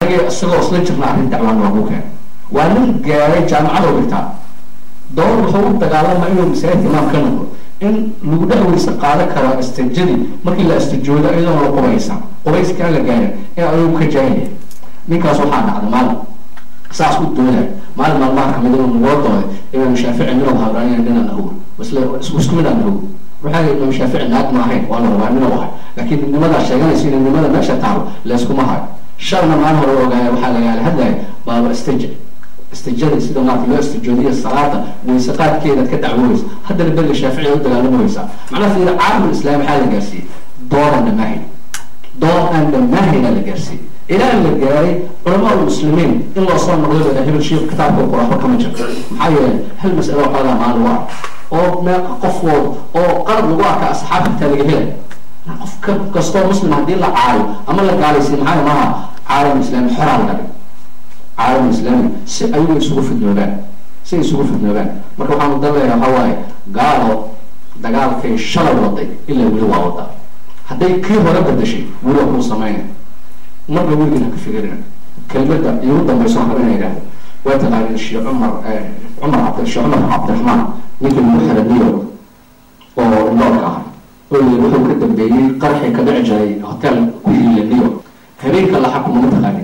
anagii isagoo isla jirna arrin dacwaan noogu keen waa nin gaaray jaamacadoo dhigtaa doon wuxuu u dagaalama inuu masaajidka imaam ka noqdo in lagu dhexweysa qaadan karo istajadii markii la istajoodo iyadoon la qubaysan qubayskaan la gaarin in ayuu ka jaahaya ninkaas waxaa dhacda maalin saas u doonay maalin maalmaha kamid inuu nagoo dooday imaam shaafici minuu habraan nina nahuw isla isku mid aan nahuw waxaa yidhi imaam shaafici naag ma ahayn waa la rabaa minuu ahay laakiin nimadaa sheeganaysa in nimada meesha taalo layskuma hayo shalna maalin hore ogaaya waxaa lagaala hadlaya baaba istaja istijada sida maarata loo istijoodiya salaada wayse qaadkeedaad ka dacwoonaysa haddana beriga shaaficiga u dagaalamaysaa macnaha fiira caalamul islaam maxaa la gaarsiiyey dooran dhamaahayn doon aan dhamaahaynaa la gaarsiiyey ilaa la gaaray culamaa muslimiin in loo soo noqdo bada hebel sheekh kitaabka quraafo kama jirto maxaa yeelay hal mas'alo qaadaa maalin waa oo meeqa qofood oo qalab lagu arka asxaabta laga helay qof kastoo muslim haddii la caayo ama la gaalaysiy maxaa maaha caalam islaami xoraa la dhigay caalam islaami si ayagu isugu fidnoobaan si ay isugu fidnoobaan marka waxaan udaleeya waxaa waaye gaalo dagaalkay shalay waday ilaa weli waa wadaa hadday kii hore badashay weli waa kuu samaynay marba weligiin haka fikirina kelmada igu dambayso waxaan raba ina yidhahdo waa taqaaneen sheekh cumar cumar cabd sheekh cumar cabdiraxmaan ninkii lagu xiray new york oo indhoolka ah oo yiri wuxuu ka dambeeyey qarxii ka dhici jiray hotel ku yiila new york habeenka la xakumo ma taqaanin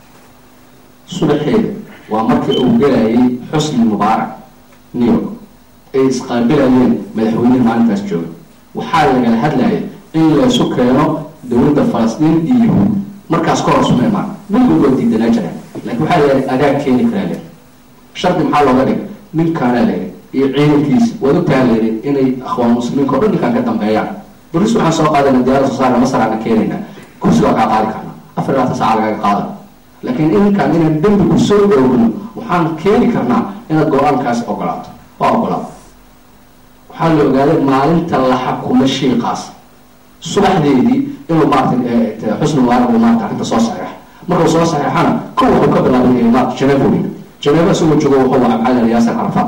subaxeeda waa markii uu gelayay xusni mubaarak new york ay isqaabilayeen madaxweynehi maalintaas jooga waxaa lagala hadlaya in laysu keeno dowladda falastiin iyo yahuud markaas ka hor suma imaan weligood waa diidanaa jiraan laakiin waxaa la yidhi adaa keeni karaa le shardi maxaa looga dhigay ninkaanaa layidhi iyo ciidankiisa waad ogtaha layidhi inay akhwaan muslimiinka o dhan ninkaan ka dambeeyaan bolis waxaan soo qaadayna diyaarada soo saarna masaraana keenayna kursi waa kaa qaadi karna afar labaatan saaca lagaga qaada laakiin ininkaan inaan dembi ku soo oogno waxaan keeni karnaa inaad go-aankaas ogolaato waa ogolaato waxaa la ogaaday maalinta la xakumo shiiqaas subaxdeedii inuu maarata xusni mubaarak uu maarata arrinta soo saxeex markuu soo saxeexana kow wuxuu ka bilaabay maarata janeefa weyn janeefa isagoo joogo wuxuu wacay maxaa la yaasir carafaad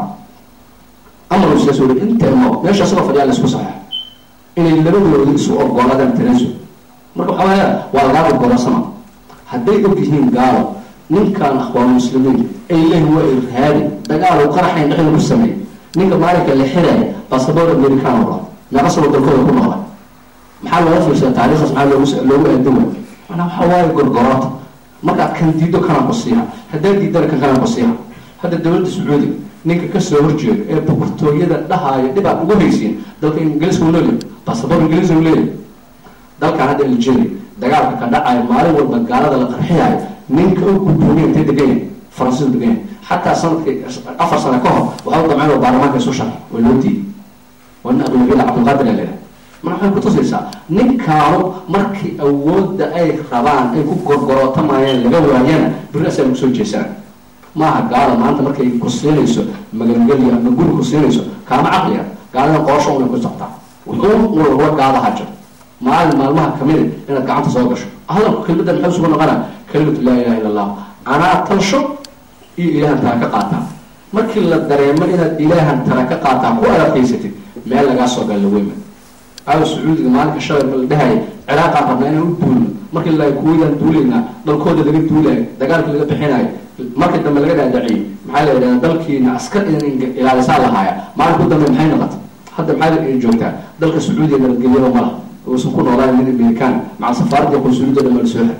amar uu sidaas weli inta imo meesha isagoo fadhiyaa la isku saxeex inay labadooda isu ogolaadaan tanasul marka waxaa waaya waa lagaa ogolosama hadday og yihiin gaalo ninkan akhwaan muslimiin ay leeyihin waa irhaabi dagaal uu qaraxayn dhexda ku sameeyey ninka maalinka la xiraya basaboor american oo meeqa sano dalkooda ku noqda maxaa looga fiirsada taariikhdaas maxaa loogu loogu aadama manaa waxaa waaye gorgoroota markaad kan diido kanaan ku siiha haddaad diidana kan kanaan ku siiha hadda dowladda sacuudiga ninka kasoo horjeeda ee boqortooyada dhahaayo dhibaad ugu haysiin dalka ingiliiska u leeyahy basaboor ingiliiska u leeyahy dalkan hadda algeria dagaalka ka dhacayo maalin walba gaalada la qarxiyaayo ninka u gudoomiya intay degan yahay faransiisku degan yahay xataa sanadkii afar sano ka hor waxaa u damcayn oo baarlamaanka isu sharxay waa loo diiday waa nin abulwila cabdulqaadir aa leedahay mana waxay kutusaysaa ninkaanu markii awoodda ay rabaan ay ku gorgorootamayaan laga waayana beri asaa lagu soo jeesana maaha gaala maanta markay ku siinayso magangelya ama guri ku siinayso kaama caqliya gaaladan qoosho unay ku soctaa wuxuu ulwa gaadaha jiro maalin maalmaha kamida inaad gacanta soo gasho hadalku kelmadan maxay isugu noqona kalimatu laa ilaha illa allah anaa talsho iyo ilaahan tara ka qaataa markii la dareemo inaad ilaahan tara ka qaataa ku adakaysatid meel lagaa soo galla weyma aawa sacuudiga maalinka shalay ma la dhahaya ciraaqaan rabnaa inaan u duulno markii la kuwaydan duulaynaa dalkooda laga duulayo dagaalkii laga bixinayo markii dambe laga dhaadhaciyey maxaa la yidhahda dalkiina askar in ilaalisaa lahaaya maalinku dambe maxay noqotay hadda maxaa la joogtaa dalka sacuudiga nabadgelyada ma laha uusan ku noolaan nin american maca safaaradda qunsuliyadda dhan mala soo xir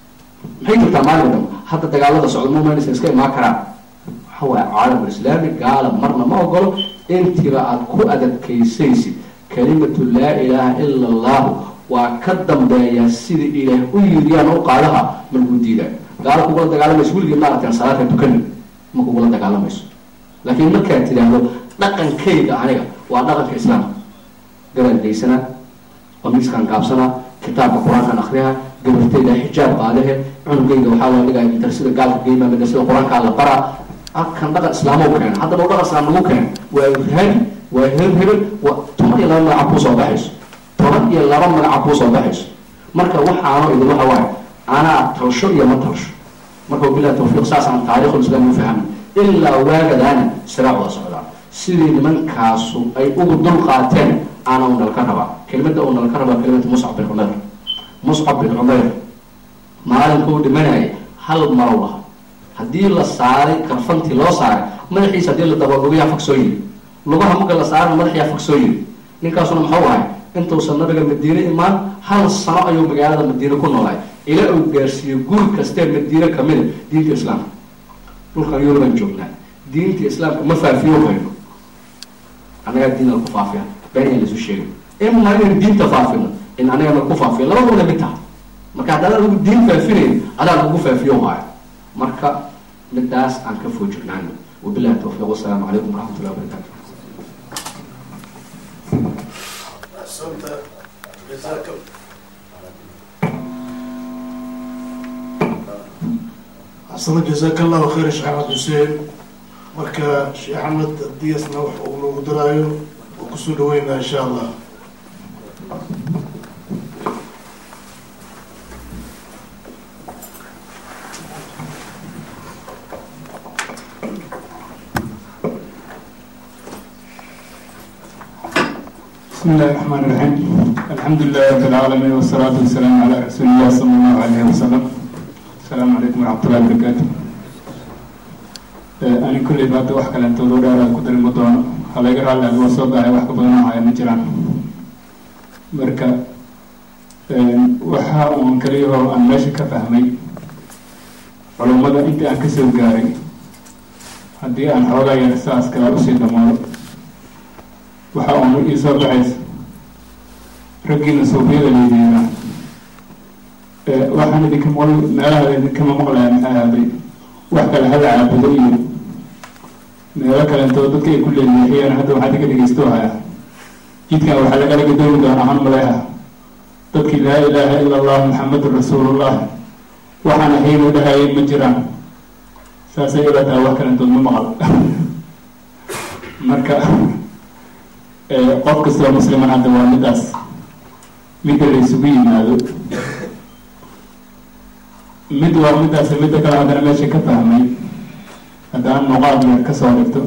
maxay jirtaa maalinka dambe hadda dagaalada socda mumanaysa iska imaan karaan waxa waaye caalamul islaami gaala marna ma ogolo intiba aad ku adadkaysaysid kalimatu laa ilaaha ila allahu waa ka dambeeyaa sida ilaah u yiriyaan u qaadaha ma lagu diidaa gaalo kugula dagaalamayso weligii maaragtan salaadka tukani ma kugula dagaalamayso laakiin markaad tidhaahdo dhaqankayga aniga waa dhaqanka islaamka gabaan daysana qamiiskaan gaabsanaa kitaabka qur-aankaan akriha gabartayda xijaab qaadahe cunugayga waxaa loo dhigaya madrasada gaalka geyma madrasada qur-aankaa la baraa halkan dhaqan islaamow keena haddaba u dhaqan islaam lagu keena waa irhaabi waa heel hebel waa toban iyo laba magaca kuu soo baxayso toban iyo laba magaca kuu soo baxayso marka waxaano idin waxa waaye anaa talsho iyo ma talsho marka wabilahi tawfiiq saas aan taariikhul islaam u fahmay ilaa waagadaana siraac wada socdaa sidii nimankaasu ay ugu dul qaateen aana u nalka rabaa kelimada uu nalka rabaa kelimada muscab bin cumayr muscab bin cumayr maalinka uu dhimanayay hal marow laha haddii la saaray karfantii loo saaray madaxiisa haddii la daba lugayaa fog soo yiri lugaha marka la saarana madaxyaa fog soo yiri ninkaasuna muxuu ahay intuusan nabiga madiine imaan hal sano ayuu magaalada madiine ku noolaay ilaa uu gaarsiiyo guri kastee madiine kamida diinta islaamka dhulkan yuruban joognaa diinta islaamka ma faafiyo hayno annagaa diinala ku faafiya been in laisu sheegay ima inaynu diinta faafino in anagana ku faafiyo labaduna mid taha marka haddaan adigu diin faafinayn adaa lagu faafiyo haayo marka midaas aan ka foojignaano wabilahi tawfiiq wasalaamu calaykum waraxmat ullahi wabarakatu أحسنت جزاك أحسنت جزاك الله خير شيخ أحمد حسين marka sheekh axmed diyasna wax uu nagu daraayo oo kusoo dhaweynaa insha allah بسم الله الرحمن الرحيم الحمد لله رب العالمين والصلاة والسلام على رسول الله صلى الله عليه وسلم السلام عليكم ورحمة الله وبركاته أنا كل بعد واحد كلام تقول على كتر المدن على غير على الوسط ده واحد بدنا معي نجران مركا waxa uun kaliyaho aan meesha ka fahmay culummada intii aan kasoo gaaray haddii aan xoogaa yar saas kala usii dhammaado waxa uunu ii soo baxaysa raggiina suufiyada laydiina waxaan idinka maql meelaha idinkama maqlaya maxay ahaaday wax kale hala caabudo iyo meelo kalentoo dadka ay ku leeleexiyeen hadda waxaa idinka dhegeysto haya jidkan waxaa lagala gadoomi doonaa han maleeha dadkii laa ilaaha ila allah maxamedun rasuulullah waxaan ahaynu dhahayay ma jiraan saasay ila tahay wax kalentood ma maqal marka qof kastoo musliman hadda waa midaas midda la isugu yimaado mid waa midaas midda kale haddana meesha ka fahmay haddaan nuqaad yar kasoo dhigto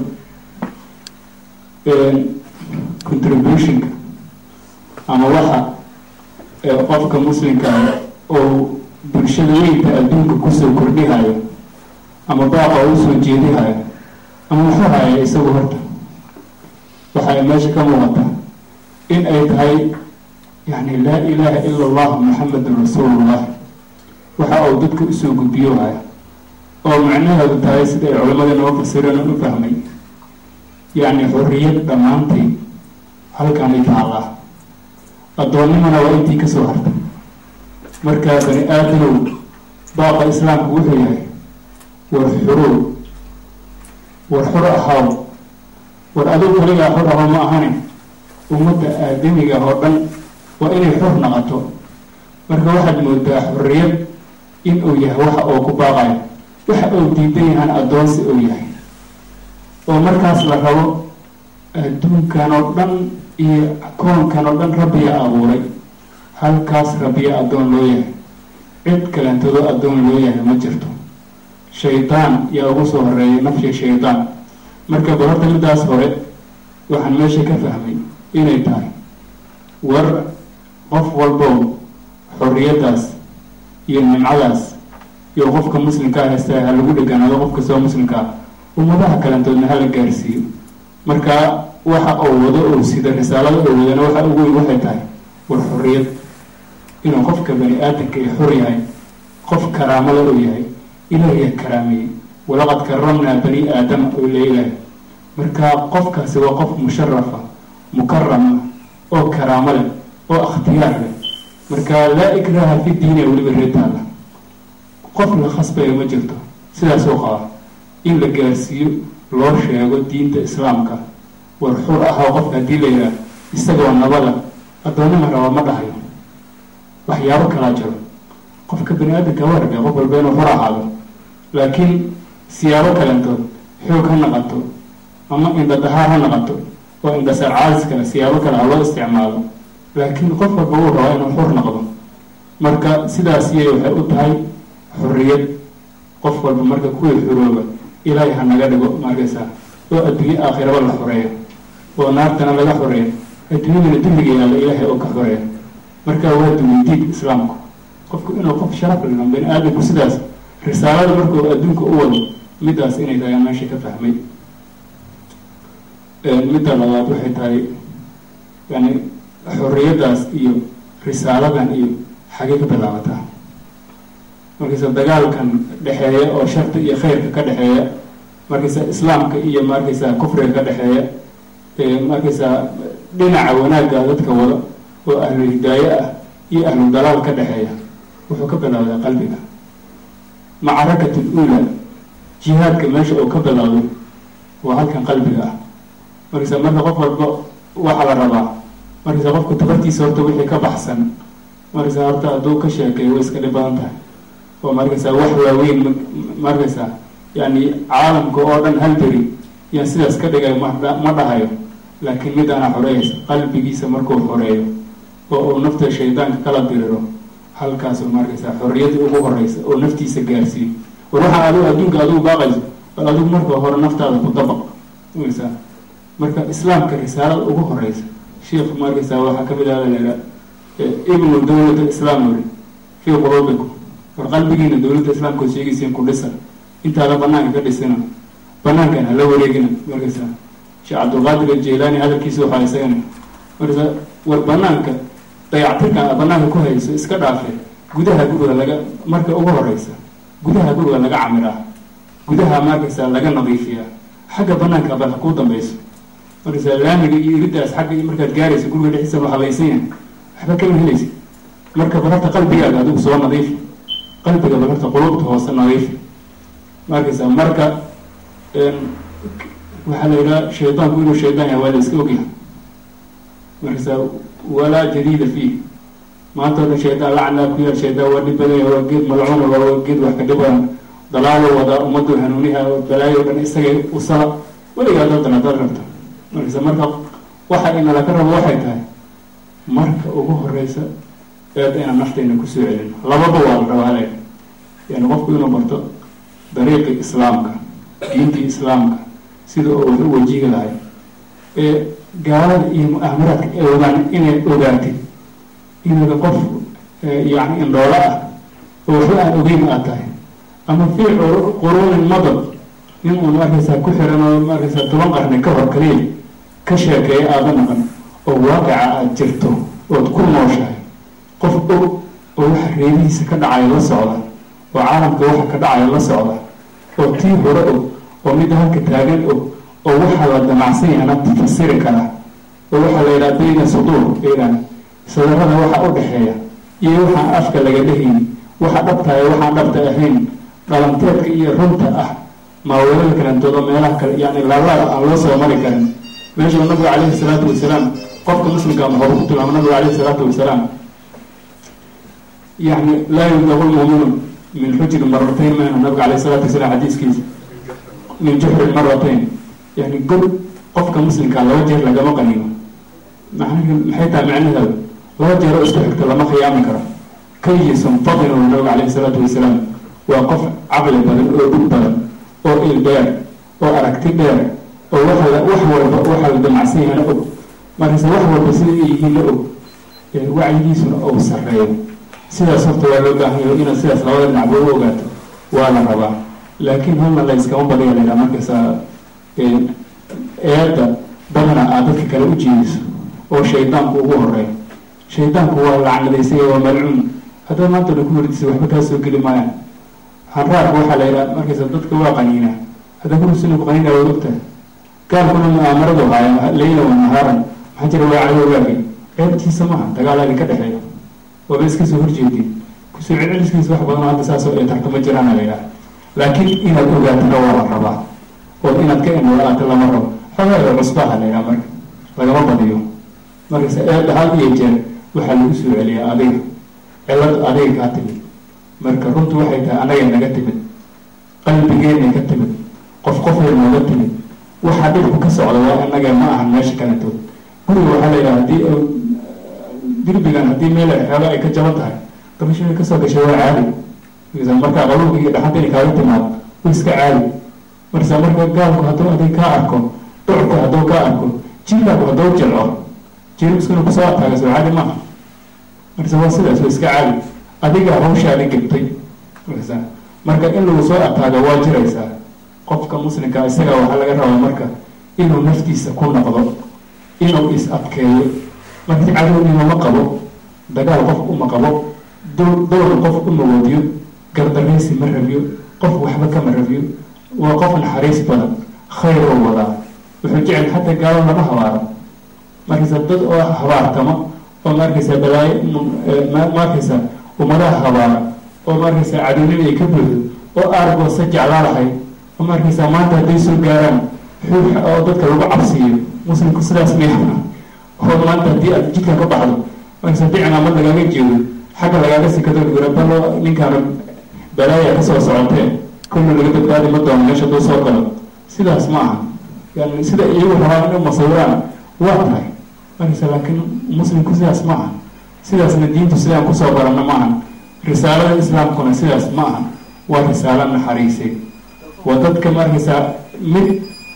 contributionka ama waxa qofka muslimka oo bulshada weynta adduunka kusoo kordhihayo ama baaqa usoo jeedihayo ama muxuu haya isagu horta waxay meesha ka muuqata in ay tahay yani laa ilaaha ila allah maxamedun rasuulullah waxa uu dadka usoo gudbiyo haya oo macnaheedu tahay sida ay culamada noo fasireen u fahmay yacni xorriyad dhammaantay halkaanay taallaa addoonnimana waa intii kasoo hartay markaa bani aadanow baaqa islaamku wuxuu yahay war xurow war xor ahaaw war adigu kaligaa xor aho ma ahane ummadda aadamiga oo dhan waa inay xor naqato marka waxaad moodaa xorriyad in uu yahay waxa uu ku baaqayo waxa uu diidan yahaan addoonsi uu yahay oo markaas la rabo adduunkan oo dhan iyo koonkan oo dhan rabbiya abuuray halkaas rabbiya addoon loo yahay cid kalentado addoon loo yahay ma jirto shaydaan yaa ugu soo horeeyay nafshi shaydaan marka ba horta midaas hore waxaan meesha ka fahmay inay tahay war qof walbow xorriyaddaas iyo nimcadaas iyo qofka muslimkaa haystaa ha lagu dheganaado qof kastoo muslimkaa ummadaha kalentoodna hala gaarsiiyo marka waxa uu wado oo sida risaalada oo wadana waxa ugu weyn waxay tahay war xorriyad inuu qofka bani aadamka ay xor yahay qof karaamada uu yahay ilaahiya karaameeyey walaqad karamnaa bani aadama oo leeyahay marka qofkaasi waa qof musharafa mukarama oo karaamo leh oo akhtiyaar leh marka laa ikraha fi diini weliba reetaala qof la khasbayo ma jirto sidaasoo qaba in la gaarsiiyo loo sheego diinta islaamka war xur ahoo qofka haddii la yidhaah isagoo nabada addoonnima raba ma dhahayo waxyaabo kalaa jiro qofka bani aadamka waa rabay qof walba inuu xur ahaado laakiin siyaabo kalentood xoog ha naqato ama indhadahaar ha naqato oo indhasaar caadis kale siyaabo kale ha loo isticmaalo laakiin qof walba uu rabaa inuu xur noqdo marka sidaas iyay waxay u tahay xorriyad qof walba marka kuwii xurooba ilaahay ha naga dhigo markaysaa oo adduunye aakhiraba la xoreeyo oo naartana laga xoreeyo adduunyadana dulliga yaalla ilaahay oo ka xoreeyo marka waa duweydiid islaamku qofku inuu qof sharaf leno bani aadamku sidaas risaalada markuu adduunka u wado middaas inay tahay meesha ka fahmay midda labaad waxay tahay yani xorriyaddaas iyo risaaladan iyo xagee ka bilaabataa markaysa dagaalkan dhexeeya oo sharta iyo khayrka ka dhexeeya markaysa islaamka iyo markaysa kufriga ka dhexeeya markaysa dhinaca wanaagga dadka wada oo ahlu hidaaye ah iyo ahlu dalaal ka dhexeeya wuxuu ka bilaabdaa qalbiga macarakat ula jihaadka meesha uu ka bilaabay waa halkan qalbiga ah markaysa marka qof walba waxaa la rabaa markaysa qofku tabartiisa horta wixii ka baxsan markaysa horta hadduu ka sheekeeyo way iska dhib badan tahay oo markaysa wax waaweyn markaysa yani caalamka oo dhan hal beri yaan sidaas ka dhigay ma ma dhahayo laakiin midaana xoreeyaysa qalbigiisa markuu xoreeyo oo uu nafta shaydaanka kala diriro halkaasu markaysa xorriyadii ugu horeysa oo naftiisa gaarsiiyo war waxaa adigu adduunka adigu baaqayso bal adigu marka hore naftaada ku dabaq markaysa marka islaamka risaalada ugu horeysa sheikh markaysa waxaa kamid ah layiha ibnu dawlat alislaam uri fii quluubikum war qalbigiina dawladda islaamka oo sheegaysiin ku dhisa intaada banaanka ka dhisina banaankan hala wareegina markaysa sheekh cabdulqaadir ajeelaani hadalkiisa waxaa isagana markaysa war banaanka dayactirkan a banaanka ku hayso iska dhaafe gudaha guriga laga marka ugu horeysa gudaha guriga laga camiraa gudaha markaysa laga nadiifiyaa xagga banaanka bal ha kuu dambeyso markaysa laamiga iyo iridaas xagga markaad gaaraysa guriga dhexdiisa ma habaysan yahay waxba kama helaysa marka balarta qalbigaaga adigu soo nadiifi qalbiga balarta qulubta hoose nadiifi markaysa marka waxaa la yidhaha shaydaanku inuu shaydaan yahay waa la iska ogyahay markaysa walaa jadiida fiih maanta o dhan shaydaan lacnaa ku yaal shaydaan waa dhib badanya waa geed malcuuna waa geed wax ka dhibadan dalaalo wadaa ummaddu hanuuniha balaayo o dhan isagay usala weligaa doodan hadaad rabto markaysa marka waxa inala ka rabo waxay tahay marka ugu horeysa eeda inaan naftayna kusoo celin lababa waa la rabaa le yani qofku inuu barto dariiqi islaamka diintii islaamka sida oo wax u wajihi lahay ee gaalada iyo mu-aamaraadka ay ogaan inay ogaatid inaga qof yani indhoolo ah oo waxba aan ogeyn aad tahay ama fii quruunin madad nin uun markaysaa ku xiran oo markaysaa toban qarni ka hor kaliya ka sheekeeya aada naqan oo waaqica aada jirto ood ku nooshahay qof og oo waxa reerihiisa ka dhacaya la socda oo caalamka waxa ka dhacaya la socda oo tii hore og oo midda halka taagan og oo waxaa la damacsan yahana fasiri kara oo waxaa la yidhaha bayna suduur bayna sadarada waxa u dhexeeya iyo waxaan afka laga dhehayni waxa dhabtahay waxaan dhabta ahayn dhalanteedka iyo runta ah maaweelada kalentoodo meelaha kale yani laalaada aan loo soo mari karin meeshuu nabigu calayhi salaatu wasalaam qofka muslimka maxuu ku tilmaama nabigu calayhi salaatu wasalaam yani laa yubdagu lmuuminu min xujri maratayn mayna nabiga calayhi salaatu wasalaam xadiiskiisa min juxrin maratayn yani god qofka muslimkaa laba jeer lagama qaniino maxay tahay macnaheedu laba jeeroo isku xigta lama khiyaami karo kayisun fadin uu nabiga calayhi salaatu wasalaam waa qof caqli badan oo dhug badan oo il dheer oo aragti dheer oo waxa la wax walba waxa la damacsan yahana og markayse wax walba sida ay yihiinna og wacyigiisuna ou sarreeyo sidaas horta waa loo baahan yahay inaad sidaas labada dhinacba u ogaato waa la rabaa laakiin halna la iskama badiya la yidhaha markaysa eedda badana aad dadka kale u jeediso oo shaydaanku ugu horeeyo shaydaanku waa lacnadaysay waa malcuun haddaad maanta dhan ku wardisa waxba kaa soo geli maayaan hanraarka waxaa la yidhaha markaysa dadka waa qaniina haddaa kurusina ku qaniina waa ogtahay gaalkuna mu'aamaradu haaya layla wa nahaaran maxaa jira waa cadowgaagi ceebtiisa maaha dagaalaagi ka dhexeeya waaba iska soo horjeedin kusoo celceliskiisa wax badan hadda saasoo ay tarta ma jiraan la yidhaha laakiin inaad ogaatana waa la rabaa oo inaad ka indhoolaato lama rabo xogaa cusbaha la yidhaha marka lagama badiyo markayse eedda had iyo jeer waxaa lagu soo celiyaa adiga cilad adiga kaa timid marka runtu waxay tahay anagay naga timid qalbigeenay ka timid qof qofay nooga timid waxaa dhibku ka socda waa inaga ma ahan meesha kaletood guriga waxaa la yidhaha hadii dirbigan haddii meel xeelo ay ka jaban tahay dabashay kasoo gashay waa caadi markaa qabuulka iyo dhaxanta inay kaaga timaado wa iska caadi marsa marka gaalku hadduu adig kaa arko dhucku hadduu kaa arko jirkaaku hadduu jilco jirbiskuna kusoo ataaga soo caadi maaha marsa waa sidaas waa iska caadi adiga hawshaadi gabtay marsa marka in lagu soo ataago waa jiraysaa qofka muslimka isaga waxaa laga rabaa marka inuu naftiisa ku noqdo inuu is adkeeyo markii cadownimo ma qabo dagaal qof uma qabo dowr qof uma wadiyo gardaraysi ma rabiyo qof waxba kama rabiyo waa qof naxariis badan khayr oo wadaa wuxuu jecel xataa gaalo lama habaaro markaysa dad oo habaartamo oo markaysa balaayo markaysa ummadaha habaara oo markaysa cadownimo ay ka buuxdo oo aargoosa jeclaa lahay oo markaysa maanta hadday soo gaaraan xuuxa oo dadka lagu cabsiiyo muslimku sidaas miyaha oo maanta haddii aad jidka ka baxdo markaysa haddii cimaamad lagaaga jeedo xagga lagaaga sikado gura balo ninkaan balaaya kasoo socotee kulna laga badbaadi ma doono meesha duu soo galo sidaas ma aha yani sida iyagu rabaan inay masawiraan waa tahay markaysa laakiin muslimku sidaas ma aha sidaasna diintu sidaan kusoo baranno ma aha risaalada islaamkuna sidaas ma aha waa risaalo naxariisay waa dadka markaysaa mid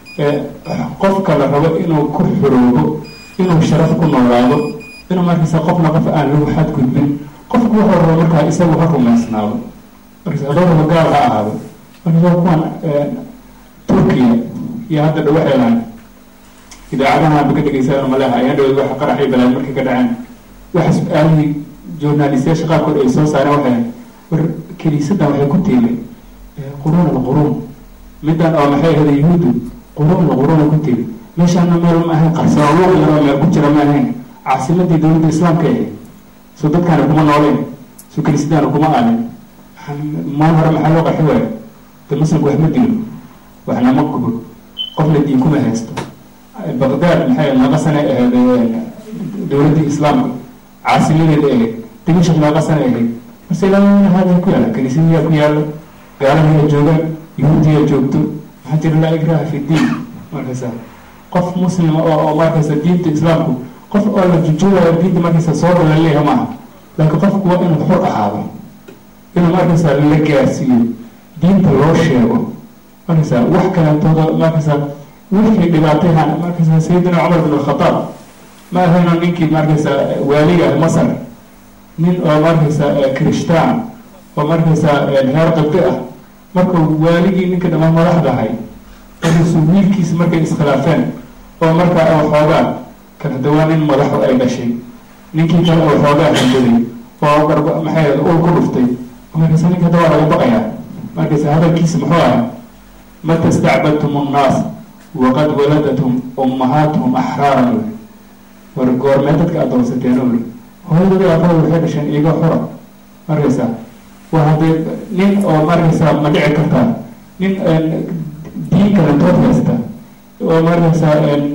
qofka la rabo inuu ku xoroobo inuu sharaf ku noolaado inuu markaysaa qofna qof aan lagu xadgudbin qofku wuxuu rabo markaa isagu ha rumaysnaado markaysa hadduu rabo gaal ha ahaado markaysaa kuwan turkiya iyo hadda dhawo xeelaan idaacadaha ba ka dhegeysaa maleha ayaa dhaweed waxa qaraxay balaayo markay ka dhaceen waxa su-aalihii journalistayaasha qaarkood ay soo saareen waxay war kiniisadan waxay ku tiilay quruun alquruun middan oo maxay ahada yahuuddu quruun alquruuna ku tiili meeshaana meel ma ahayn qarsooluuq yaroo meel ku jira ma ahayn caasimadii dowladda islaamka ahayd so dadkaana kuma nooleen so kiniisadaana kuma aalin maan hore maxaa loo qarxi waayo de muslimku wax ma dilo waxna ma gubo qofna diin kuma haysto baqdaad maxay naqa sane ahayd dowladdii islaamka caasimadeeda ahayd dimashaq naqa sane ahayd marse ilaa hada ku yaala kaniisadiyaa ku yaala gaalahiyaa joogaan yahuudiyaa joogto maxaa jira laa ikraha fi diin markaysa qof muslima oo oo markaysa diinta islaamku qof oo la jujoogayo diinta markaysa soo dhala leeyahay maaha laakiin qofku waa inuu xur ahaado inuu markaysa la gaarsiiyo diinta loo sheego markaysa wax kalentooda markaysa wixii dhibaatayha markaysa sayidina cumar bin alkhataab ma ahayno ninkii markaysa waaliga masar nin oo markaysa krishtaan oo markaysa heer qabdi ah markuu waaligii ninka dhamaan madaxdahay markaysu wiilkiisa markay iskhilaafeen oo markaa oo xoogaa kan hadda waa nin madaxu ay dhashay ninkii kale oo xoogaa handaday oo garb maxay ul ku dhuftay markaysa ninka hadda waa laga baqayaa markaysa hadalkiisa muxuu ahaa mata stacbadtum annaas waqad waladatum ummahaatuhum axraaran uli war goormee dadka adoonsateen uli hooyadooda aabada waxay dhasheen iyaga xura markaysa waa haddee nin oo markaysa ma dhici kartaa nin diin kalentood haysta oo markaysa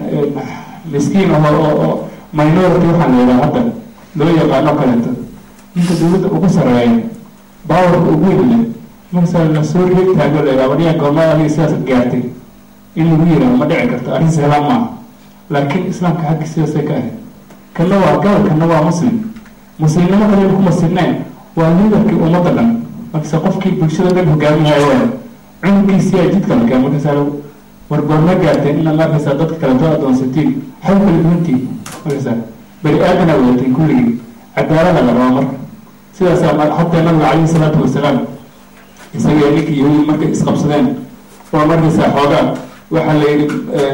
miskiin ah oo oo minority waxaa la yidhaha hadda loo yaqaano kalento ninka dawladda ugu sareeya baawarka ugu weynle markaysa lasoo reeg taago la yidhaha wariyaa goormada adiga sidaas gaartay in lagu yidhaho ma dhici karto arrin sahlaan maaha laakiin islaamka xaggi sidaasay ka ahayd kana waa gaal kana waa muslim muslimnimo kalen kuma sirnayn waa liidarkii ummadda dhan markaysa qofkii bulshada dhan hogaaminayo waay cunugkiisiyaa jidka lakaa markaysa war goorma gaarteen ina markaysa dadka kaletoo adoonsatiin xaw kala duwantiin markaysa bani aadana wadateen kulligii cadaalada la rabaa marka sidaasaa hataa nabiga calayhi salaatu wasalaam isaga ninkii yahuudi markay isqabsadeen oo markaysa xoogaa waxaa la yidhi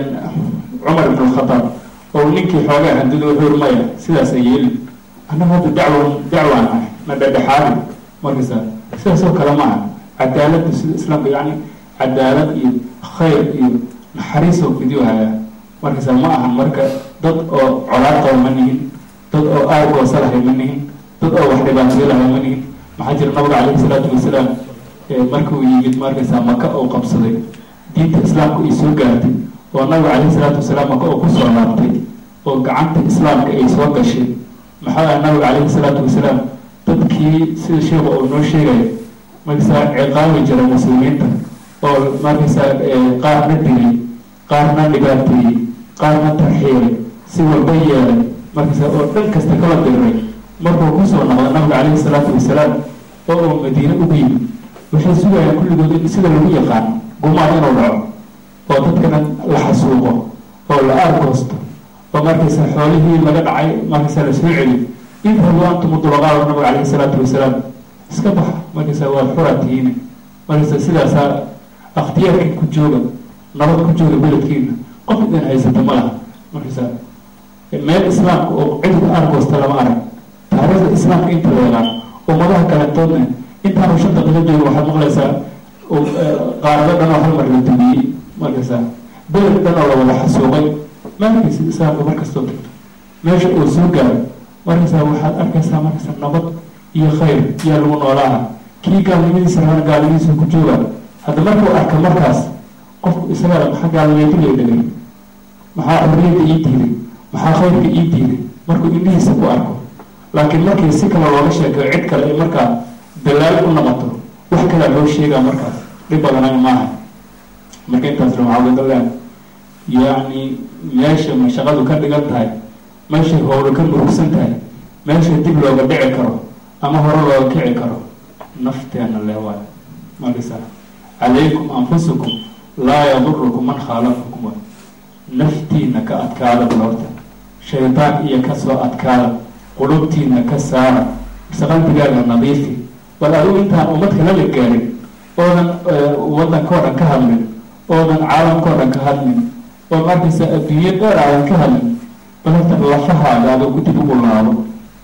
cumar ibn alkhataab oo ninkii xoogaa handada wuxuu maya sidaasa yeeli annaga hadda dacwan dacwaan ah na dhedhexaadi markaysa sidaas oo kale ma aha cadaaladda sida islaamka yacni cadaalad iyo khayr iyo naxariisoo fidiyo haya markaysa ma ahan marka dad oo colaad qaba ma nihin dad oo aargoosa lahay ma nihin dad oo wax dhibaatayo lahay ma nihin maxaa jira nabiga calayhi salaatu wasalaam markuu yimid markaysa maka oo qabsaday diinta islaamka ay soo gaartay oo nabiga calayhi salaatu wasalaam maka oo kusoo laabtay oo gacanta islaamka ay soo gashay maxaa ah nabiga calayhi salaatu wasalaam dadkii sida sheekha oo noo sheegaya markaysaa ciqaabi jira muslimiinta oo markaysaa qaarna dilay qaarna dhibaateeyey qaarna tarxiiray si walba yeelay markaysaa oo dhan kasta kala diray markuu kusoo noqda nabiga calayhi salaatu wasalaam oo uu madiine ugu yimid waxay sugayaan kulligood in sida lagu yaqaano gumaad inuu dhaco oo dadkana la xasuuqo oo la aargoosto oo markaysa xoolihii laga dhacay markaysa la soo celi idhabu antum dulaqaado nabiga calayhi salaatu wasalaam iska baxa markaysa waad xuraa tihiine markasa sidaasaa akhtiyaarkii ku jooga nabad ku jooga beledkiina qof idan haysata ma laha markasa meel islaamka oo cidda argoosta lama arag taariikhda islaamka inta la yaqaan ummadaha kalentoodna intaanu shan daqiiqo jooga waxaad maqlaysaa qaarado dhan oo hal mar la dumiyey markasa beled dhan oo la wada xasuuqay maalkiisa islaamka markastoo tagto meesha uu soo gaaro markasa waxaad arkaysaa markasa nabad iyo khayr yaa lagu noolaaha kii gaalnimadiisa rabana gaalnimadiisa ku jooga hadda markuu arka markaas qofku isaga maxaa gaalnimeedu lay dhegay maxaa xorriyadda ii diiday maxaa khayrka ii diiday markuu indhihiisa ku arko laakiin markii si kale looga sheekeyo cid kale ay markaa dalaal u noqoto wax kalea loo sheegaa markaas dhib badanayo maaha marka intaas la waxaa wadaleen yacni meesha mashaqadu ka dhigan tahay meeshay howlo ka murugsan tahay meesha dib looga dhici karo ama hore looga kici karo nafteena leewaay markasa calaykum anfusukum laa yadurukum man khaalafakum waay naftiina ka adkaada balorta shaydaan iyo kasoo adkaada qulubtiina ka saara mise qalbigaaga nadiifi bal adigu intaan ummad kala la gaarin oodan waddankao dhan ka hadlin oodan caalamkao dhan ka hadlin oo markaysa adduunyo dheer aadan ka hadlin bal horta lafahaaga adigu dib ugu laabo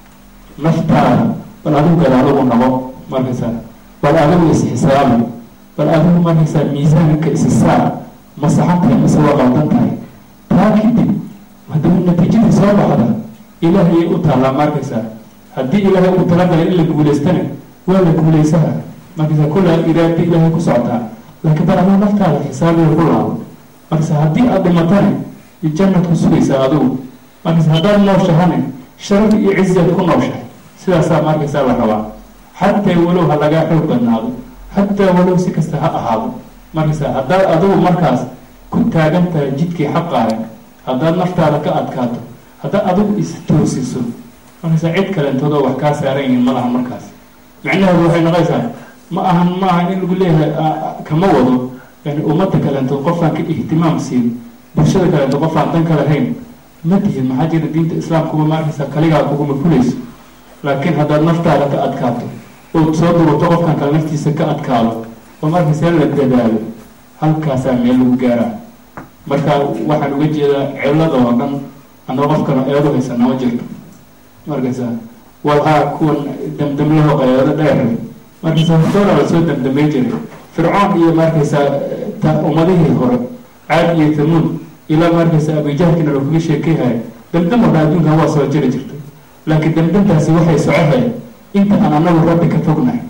naftaada bal adigu gadaalagu nabo markaysa bal adigu is-xisaabi bal adigu markaysaa miisaanka isi saar ma saxan tahay mase waa qaldan tahay taa kadib haddaba natiijadii soo baxda ilaahayay u taallaa markaysaa haddii ilaahay uu talagalay in la guulaystana waa la guulaysaha markaysa kullaa iraada ilaahay ku socotaa laakiin bal adigu naftaada xisaabiga ku laabo markaysa haddii aada dhimatane jannad ku sugaysaa adigu markaysa haddaad nooshahane sharaf iyo ciziyaad ku nooshahay sidaasaa markaysaa la rabaa xataa walow ha lagaa xoog badnaado xataa walow si kasta ha ahaado markaysa haddaad adigu markaas ku taagan tahay jidkii xaqaaga haddaad naftaada ka adkaato haddaad adigu is-toosiso markaysa cid kalentoodoo wax kaa saaran yihiin ma laha markaas micnaheedu waxay noqonaysaa ma ahan ma ahan in lagu leeyahay kama wado yani ummadda kalentood qofaan ka ihtimaam siin bulshada kalento qofaan dan ka lahayn ma tihin maxaa jira diinta islaamkuba markaysa kaligaa kuguma fulayso laakiin haddaad naftaada ka adkaato ood soo duruto qofkan kale naftiisa ka adkaado oo markaysa la dadaalo halkaasaa meel lagu gaaraa marka waxaan uga jeedaa cilada oo dhan anoo qofkana eedu haysana ma jirto markaysa walhaa kuwan damdamlaho qayaado dheer markaysa hortooda la soo damdamay jiray fircoon iyo markaysa ummadihii hore caad iyo tamuud ilaa markaysa abijahlkina lakuga sheekeyhaya damdam oo dhan adduunkan waa soo jiri jirtay laakiin damdamtaasi waxay socohaya inta aan anagu rabbi ka fognahay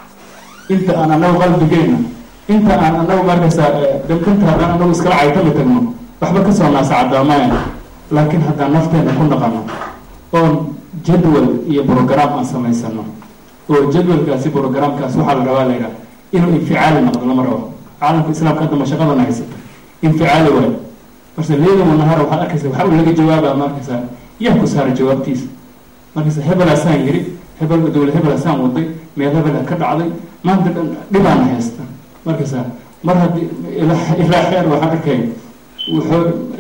inta aan anagu qalbigeyna inta aan anagu markaysaa damdamta haddaan anagu iskala caytami tagno waxba kasoo naasacadaamaya laakiin haddaan nafteena ku naqano oon jadwal iyo brogram aan samaysano oo jadwalkaasi brogramkaas waxaa la rabaa laydhaha inuu inficaali noqdo lama rabo caalamka islaamka hadda mashaqadana haysata inficaali waayo marse leeda wanahara waxaad arkaysa waxa uu laga jawaabaa markaysaa yaa ku saara jawaabtiisa markaysa hebelaasaan yiri hebel dowla hebelaasaan waday meel hebela ka dhacday maanta dhan dhibaana haysta markaysa mar haddii ilaa xeer waxaan arkay wuxuu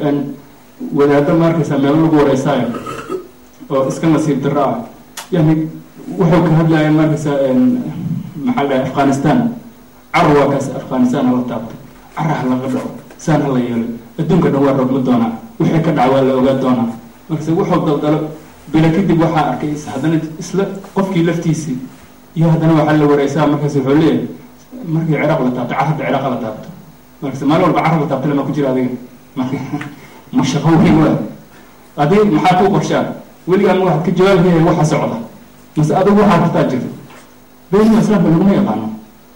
wadaado markaysa meelo lagu wareysaayo oo iska nasiib daro ah yani wuxuu ka hadlaya markaysa maxaa dhahay afghanistan car waa kaas afghanistan hala taabtay car ha laga dhaco saan hala yeelo adduunka dhan waa rogma doonaa wixii ka dhaca waa la ogaa doonaa markaysa wuxuu daldalo bila kadib waxaa arkay haddana isla qofkii laftiisii iyo haddana waxaa la wareysaa markaas wuxuu leeyahay markii ciraaq la taabto car hadda ciraaq la taabto markaas maalin walba car la taabto lama ku jira adiga ma shaqo weyn waa adig maxaa ku qorshaa weligaa ma waxaad ka jawaabhaya waxa socda mase adigu waxaa kartaa jirto beeniga islaamka laguma yaqaano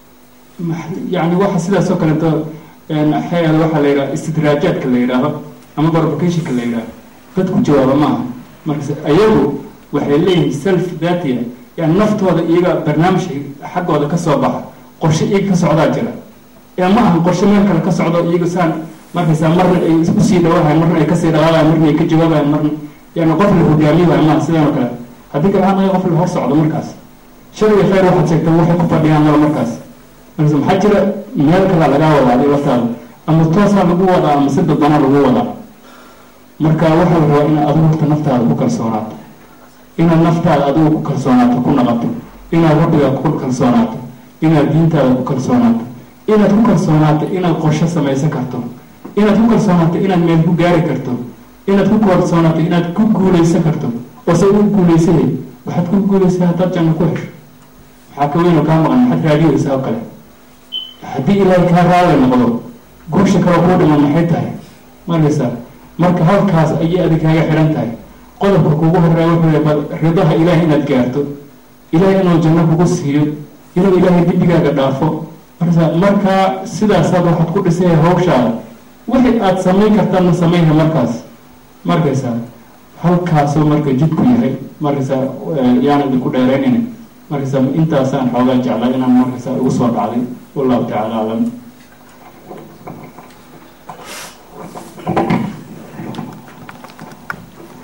yani waxa sidaas oo kaleeto xeeda waxaa la yidhaha istidraajaadka la yidhaahdo ama barbacationka la yidhaahdo dadku jawaaba maaha markas ayagu waxay leeyihiin self datia yani naftooda iyaga barnaamijka xaggooda kasoo baxa qorshe iyaga ka socdaa jira ee ma ahan qorshe meel kale ka socdo iyaga saan markaysaa marna ay usii dhawahayan marna ay kasii dhaqaaqayan marna ay ka jawaabayan marna yani qof la hogaamiyahay maaha sidan oo kale haddii kale anaga qof la hor socdo markaas shariga khayr waxaad sheegta waxay ku fadhiyaan mala markaas markas maxaa jira meel kalaa lagaa wadaa adi laftaada ama toosaa lagu wadaa ama si dadbanaa lagu wadaa marka waxaa la rabaa inaad adigu horta naftaada ku kalsoonaato inaad naftaada adigu ku kalsoonaato ku naqato inaad rabbigaa ku kalsoonaato inaad diintaada ku kalsoonaato inaad ku kalsoonaato inaad qorshe samaysan karto inaad ku kalsoonaato inaad meel ku gaari karto inaad ku kalsoonaato inaad ku guuleysan karto oo se u guuleysahay waxaad ku guuleysaa haddaad janno ku hesho waxaa ka weynoo kaa maqan maxaad raadiyeysaa oo kale haddii ilaahay kaa raali noqdo guusha kale kuu dhiman maxay tahay markaysaa marka halkaas ayay adig kaaga xihan tahay qodobka kugu horeeya wuxuu yahay bal ridaha ilaahay inaad gaarto ilaahay inuu janno kugu siiyo inuu ilaahay dembigaaga dhaafo markaysaa markaa sidaasaad waxaad ku dhisaya hawshaada wixii aada samayn kartaadna samayna markaas markaysaa halkaasuu marka jidku yahay markaysaa yaan idinku dheeraynayna markaysaa intaasaan xoogaa jeclaa inaan markaysaa ugu soo dhacday wallahu tacaala aclam